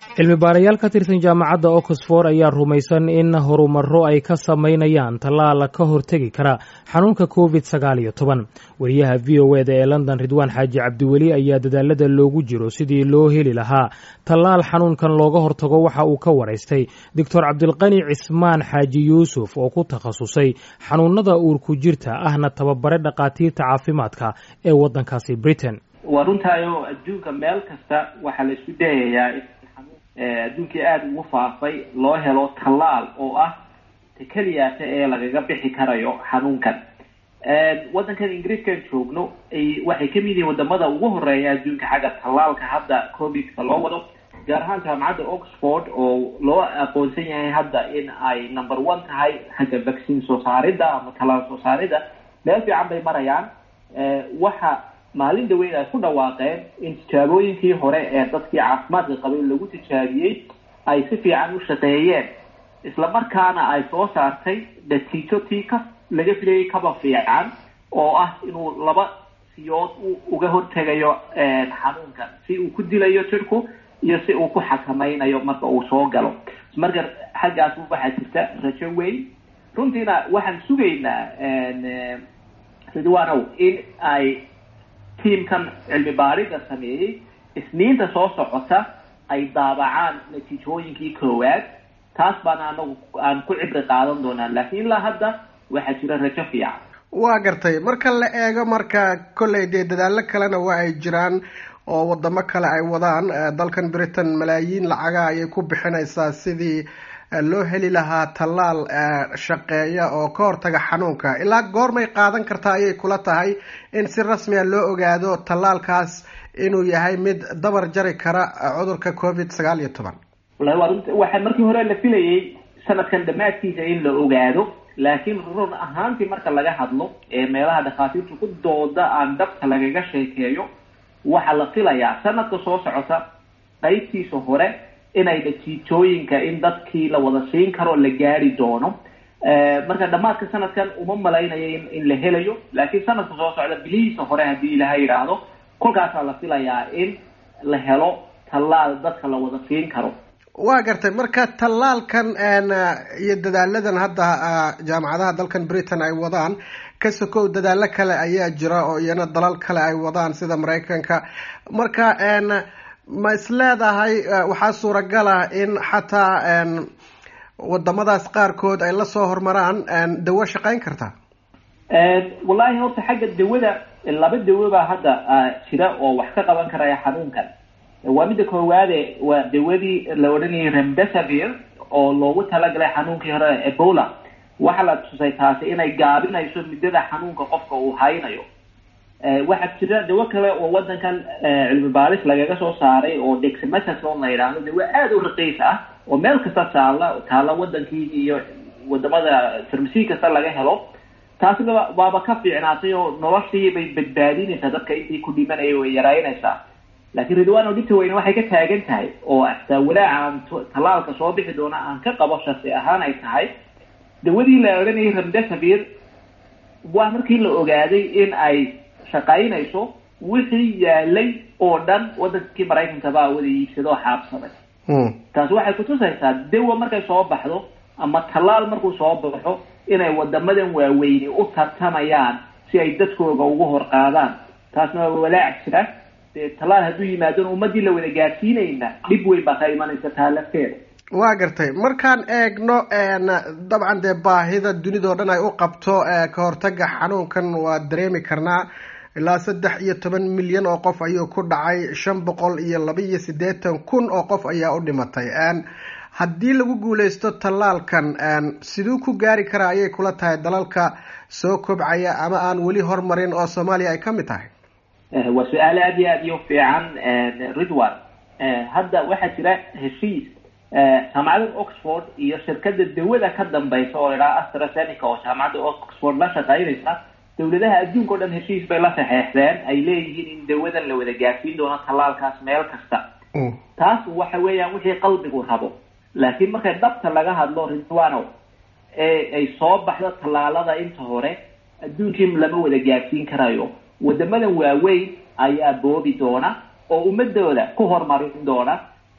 cilmi baarayaal ka tirsan jaamacadda oxford ayaa rumaysan in horumarro ay ka samaynayaan tallaal ka hortegi kara xanuunka covid sagaal iyo toban wariyaha v o eda ee london ridwaan xaaji cabdiweli ayaa dadaalada loogu jiro sidii loo heli lahaa tallaal xanuunkan looga hortago waxa uu ka waraystay doctor cabdilqani cismaan xaaji yuusuf oo ku takhasusay xanuunada uurku jirta ahna tababare dhakhaatiirta caafimaadka ee waddankaasi britain waa runtaayo adduunka meel kasta waxaa la isku dayayaa adduunkii aada ugu faafay loo helo tallaal oo ah ta keliyaata ee lagaga bixi karayo xanuunkan waddankan ingiriiskaan joogno waxay kamid yihiin wadamada ugu horeeya adduunka xagga tallaalka hadda covidka loo wado gaar ahaan jaamacadda oxford oo loo aqoonsan yahay hadda in ay number one tahay xagga vaccine soo saaridda ama tallaal soo saaridda meel fiican bay marayaan waxa maalin dhaweyn ay ku dhawaaqeen in tijaabooyinkii hore ee dadkii caafimaadka qabay lagu tijaabiyey ay si fiican u shaqeeyeen isla markaana ay soo saartay natiijo tii ka laga filayay kaba fiican oo ah inuu laba siyood uga hortegayo xanuunkan si uu ku dilayo jirku iyo si uu ku xakamaynayo marka uu soo galo marka xaggaas waxaa jirta rajo weyn runtiina waxaan sugaynaa ridwanow in ay tiamkan cilmi baarida sameeyey isniinta soo socota ay daabacaan natiijooyinkii koowaad taas baana anagu aan ku cibri qaadan doonaa laakiin ilaa hadda waxaa jira rajo fiican waa gartay marka la eego marka kolley dee dadaallo kalena waa ay jiraan oo wadamo kale ay wadaan dalkan britain malaayiin lacaga ayay ku bixinaysaa sidii loo heli lahaa tallaal shaqeeya oo ka hortaga xanuunka ilaa goormay qaadan kartaa ayay kula tahay in si rasmiya loo ogaado tallaalkaas inuu yahay mid dabar jari kara cudurka covid sagaal iyo toban wallahi waa runta waxaa markii hore la filayay sanadkan dhammaadkiisa in la ogaado laakiin run ahaantii marka laga hadlo ee meelaha dhakhaatiirtu ku dooda aan dhabta lagaga sheekeeyo waxaa la filayaa sanadka soo socota qaybtiisa hore inay natiijooyinka in dadkii la wada siin karo la gaari doono marka dhammaadka sanadkan uma malaynayo in la helayo laakiin sanadka soo socda bilihiisa hore haddii ilaha yidhaahdo kolkaasaa la filayaa in la helo tallaal dadka la wada siin karo waa gartay marka tallaalkan iyo dadaaladan hadda jaamacadaha dalkan britain ay wadaan ka sokow dadaalo kale ayaa jira oo iyana dalal kale ay wadaan sida maraykanka marka ma is leedahay waxaa suuragal ah in xataa wadamadaas qaarkood ay lasoo hormaraan dawo shaqeyn karta wallahi horta xagga dawada laba dawo baa hadda jira oo wax ka qaban karaya xanuunkan waa midda koowaade waa dawadii la odhanayay remdesavir oo loogu talagalay xanuunkii hore ebola waxaa la tusay taasi inay gaabinayso muddada xanuunka qofka uu haynayo waxaa jira dawo kale oo wadankan cilmi baaris lagaga soo saaray oo dexamethasone la yidhaahdo dawo aada u raqiis ah oo meel kasta taalla taalla wadankii iyo wadamada farmasi kasta laga helo taasina waaba ka fiicnaatay oo noloshii bay badbaadinaysaa dadka intii ku dhimanaya way yaraynaysaa laakiin ridwano dhibta weyne waxay ka taagan tahay oo xataa walaaca aan tallaalka soo bixi doona aan ka qabo shasi ahaan ay tahay dawadii la odhanayay remdesavir waa markii la ogaaday in ay shaqaynayso wixii yaalay oo dhan wadankii maraykanka baa wada iibsado oo xaabsaday taasi waxay kutusaysaa dawa markay soo baxdo ama tallaal markuu soo baxo inay wadamadan waaweyni u tartamayaan si ay dadkooga ugu hor qaadaan taasna waa walaac jira dee tallaal hadduu yimaadona ummadii la wada gaadsiinayna dhib weyn baa ka imanaysa taa lafteeda waa gartay markaan eegno dabcan dee baahida dunidao dhan ay u qabto ka hortaga xanuunkan waa dareemi karnaa ilaa saddex iyo toban milyan oo qof ayuu ku dhacay shan boqol iyo laba iyo siddeetan kun oo qof ayaa u dhimatay haddii lagu guuleysto tallaalkan siduu ku gaari karaa ayay kula tahay dalalka soo kobcaya ama aan weli hormarin oo soomaaliya ay ka mid tahay waa su-aal aada iyo aad iyo fiican ridwan hadda waxaa jira heshiis jaamacadda oxford iyo shirkada dawada ka dambaysa oo idhaha astrazeneca oo jaamacadda oxford la shaqaynaysa dawladaha adduunka o dhan heshiis bay la saxeexdeen ay leeyihiin in dawadan la wada gaarsiin doono tallaalkaas meel kasta taas waxa weeyaan wixii qalbigu rabo laakiin markay dhabta laga hadlo ridwano ee ay soo baxdo tallaalada inta hore adduunkii lama wada gaarsiin karayo wadamadan waaweyn ayaa boobi doona oo ummadooda ku horumarin doona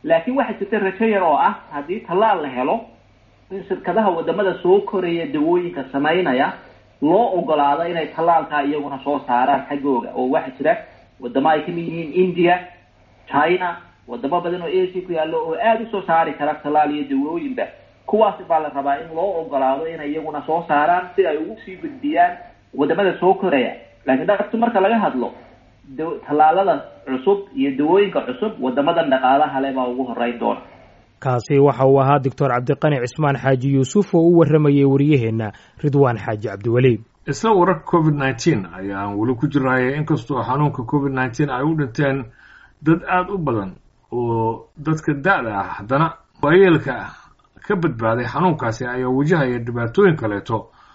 laakiin waxaa jirta rajo yar oo ah haddii tallaal la helo in shirkadaha wadamada soo koraya dawooyinka samaynaya loo ogolaado inay tallaalkaa iyaguna soo saaraan xaggooga oo waxaa jira wadamo ay kamid yihiin india china wadamo badan oo asia ku yaallo oo aada usoo saari kara tallaal iyo dawooyinba kuwaasi baa la rabaa in loo ogolaado inay iyaguna soo saaraan si ay ugu sii gudbiyaan wadamada soo koraya laakiin dhaqtu marka laga hadlo tallaalada cusub iyo dawooyinka cusub wadamadan dhaqaalaha le baa ugu horeyn doona kaasi waxa uu ahaa doctor cabdiqani cismaan xaaji yuusuf oo u warramayay wariyaheenna ridwaan xaaji cabdiweli isla wararka covid nneteen ayaan weli ku jirnay inkastoo xanuunka covid nneteen ay u dhinteen dad aada u badan oo dadka da-da ah haddana waayeelka ka badbaaday xanuunkaasi ayaa wajahaya dhibaatooyin kaleeto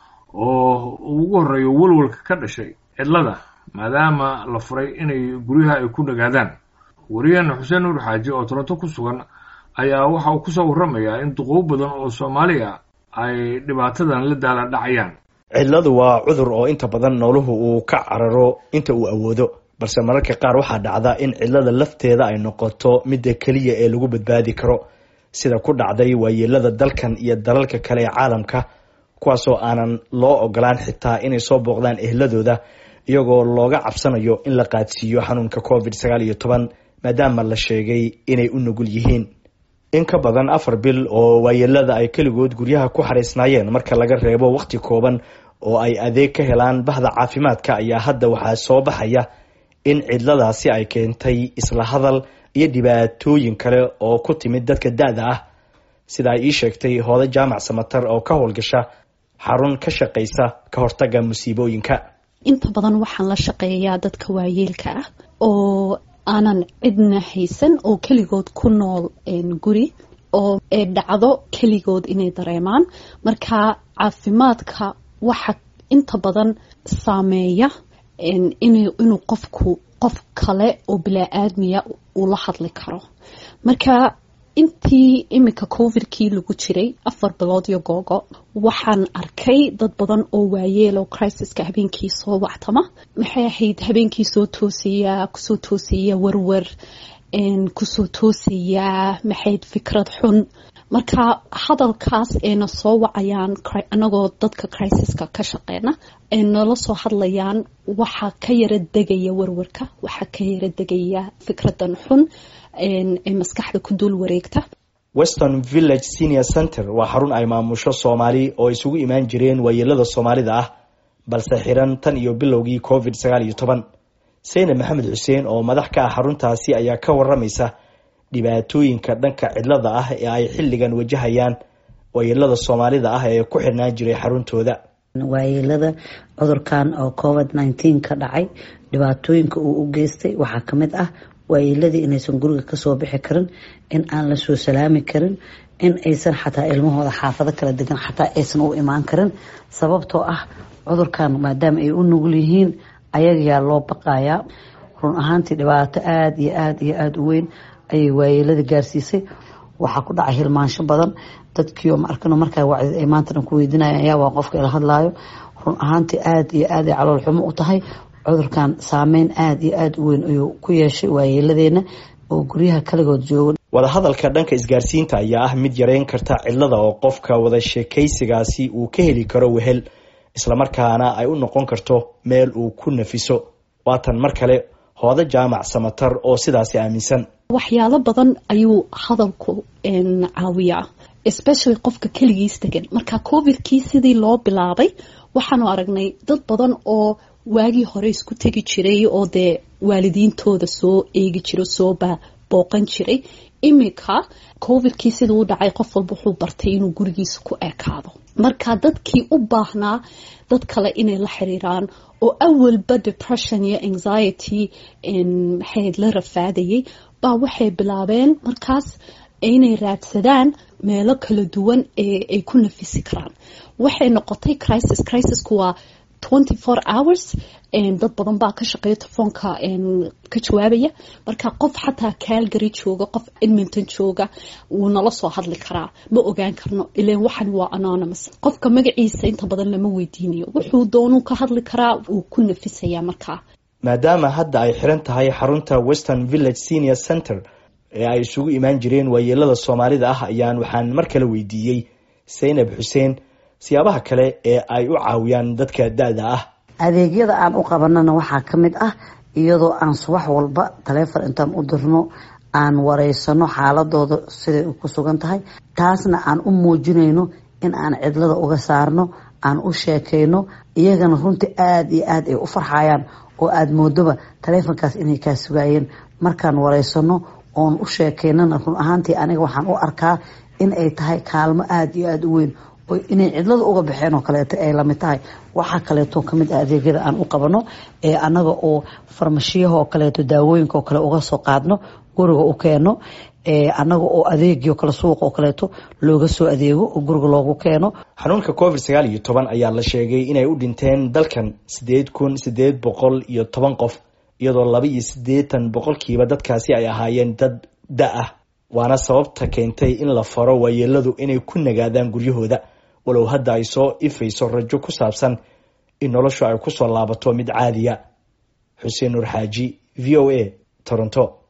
oo ugu horreeyo walwalka ka dhashay cidlada maadaama la furay inay guryaha ay ku nagaadaan wariyaheena xuseen nuur xaaji oo toronto ku sugan ayaa waxa uu kusoo warramayaa in duquub badan oo soomaaliya ay dhibaatadan la daala dhacayaan cidladu waa cudur oo inta badan nooluhu uu ka cararo inta uu awoodo balse mararka qaar waxaa dhacda in cidlada lafteeda ay noqoto midda keliya ee lagu badbaadi karo sida ku dhacday waayeelada dalkan iyo dalalka kale ee caalamka kuwaasoo aanan loo ogolaan xitaa inay soo booqdaan ehladooda iyagoo looga cabsanayo in la qaadsiiyo xanuunka covid sagaal iyo toban maadaama la sheegay inay u nugul yihiin in ka badan afar bil oo waayeelada ay keligood guryaha ku xariisnaayeen marka laga reebo wakhti kooban oo ay adeeg ka helaan bahda caafimaadka ayaa hadda waxaa soo baxaya in cidladaasi ay keentay isla hadal iyo dhibaatooyin kale oo ku timid dadka da-da ah sida ay ii sheegtay hooda jaamac samatar oo ka howlgasha xarun ka shaqaysa ka hortaga musiibooyinka inta badan waxaan la shaqeeyaa dadka waayeelka ah oo aanan cidna haysan oo keligood ku nool guri oo dhacdo keligood inay dareemaan marka caafimaadka waxa inta badan saameeya inuu qofku qof kale oo bilaa-aadmiya uu la hadli karo marka intii iminka covidkii lagu jiray afar bilood iyo googo waxaan arkay dad badan oo waayeel oo crisiska habeenkii soo wactama maxay ahayd habeenkii soo toosaya kusoo toosaya warwar kusoo toosaya maxayd fikrad xun marka hadalkaas ayna soo wacayaan anagoo dadka crisiska ka shaqeyna ay nala soo hadlayaan waxaa ka yara degaya warwarka waxaa ka yara degaya fikradan xun ee maskaxda ku dul wareegta western village senior center waa xarun ay maamusho soomaali oo isugu imaan jireen waayeelada soomaalida ah balse xiran tan iyo bilowgii covid sagaal iyo toban saynab maxamed xuseen oo madax ka ah xaruntaasi ayaa ka waramaysa dhibaatooyinka dhanka cidlada ah ee ay xilligan wajahayaan waayeelada soomaalida ah ee ku xirnaan jiray xaruntooda waayeelada cudurkan oo covid nneteen ka dhacay dhibaatooyinka uu u geystay waxaa kamid ah waayeeladii inaysan guriga kasoo bixi karin in aan la soo salaami karin in aysan xataa ilmahooda xaafado kala degan xataa aysan u imaan karin sababtoo ah cudurkan maadaama ay u nugul yihiin ayagayaa loo baqayaa run ahaantii dhibaato aada iyo aada iyo aada u weyn ayay waayeelada gaarsiisay waxaa ku dhacay hilmaansho badan dadkiio ma arkano markaa wacdid ay maanta dhan ku weydiinaya ayaa waa qofka ila hadlaayo run ahaantii aada iyo aada ay calool xumo u tahay cudurkan saameyn aada iyo aada u weyn ayuu ku yeeshay waayeeladeena oo guryaha kaligood jooga wadahadalka dhanka isgaarsiinta ayaa ah mid yareyn karta cidlada oo qofka wada sheekaysigaasi uu ka heli karo wehel islamarkaana ay u noqon karto meel uu ku nafiso waatan mar kale hooda jaamac samatar oo sidaasi aaminsan waxyaalo badan ayuu hadalku caawiyaa especially qofka keligiis degan marka covidkii sidii loo bilaabay waxaanu aragnay dad badan oo waagii hore isku tegi jiray oo dee waalidiintooda soo eegi jiro soo booqan jiray iminka covidkii siduu u dhacay qof walba wuxuu bartay inuu gurigiisa ku ekaado marka dadkii u baahnaa dad kale inay la xiriiraan oo awalba depression iyo anxiety maxayd la rafaadayay baa waxay bilaabeen markaas inay raadsadaan meelo kala duwan ee ay ku nafisi karaan waxay noqotay crisis crisisku waa twenty four hours dad badan baa ka shaqeeya telefoonka ka jawaabaya marka qof xataa calgary jooga qof edmonton jooga wuu nala soo hadli karaa ma ogaan karno ilan waxan waa anonymous qofka magaciisa inta badan lama weydiinayo wuxuu doonuu ka hadli karaa wuu ku nafisaya markaa maadaama hadda ay xiran tahay xarunta western village senior center ee ay isugu imaan jireen waayeelada soomaalida ah ayaan waxaan mar kale weydiiyey saynab xuseen siyaabaha kale ee ay u caawiyaan dadka da-da ah adeegyada aan u qabanana waxaa ka mid ah iyadoo aan subax walba taleefon intaan u dirno aan wareysano xaaladooda siday ku sugan tahay taasna aan u muujinayno in aan cidlada uga saarno aan u sheekayno iyagana runtii aada iyo aada ay u farxayaan oo aada moodoba taleefonkaas inay kaa sugaayeen markaan wareysano oon u sheekaynana run ahaantii aniga waxaan u arkaa in ay tahay kaalmo aada iyo aada u weyn oo inay cidlada uga baxeen oo kaleeto ay lamid tahay waxaa kaleeto kamid ah adeegyada aan u qabano ee anaga oo farmashiyaha oo kaleeto daawooyinka oo kale uga soo qaadno guriga u keeno anaga oo adeegio kale suuq oo kaleeto looga soo adeego oo guriga loogu keeno xanuunka covid sagaal iyo toban ayaa la sheegay inay u dhinteen dalkan sideed kun sideed boqol iyo toban qof iyadoo laba iyo siddeetan boqolkiiba dadkaasi ay ahaayeen dad da ah waana sababta keentay in la faro waayeeladu inay ku nagaadaan guryahooda walow hadda ay soo ifayso rajo ku saabsan in noloshu ay kusoo laabato mid caadiya xuseen nuur xaaji v o a toronto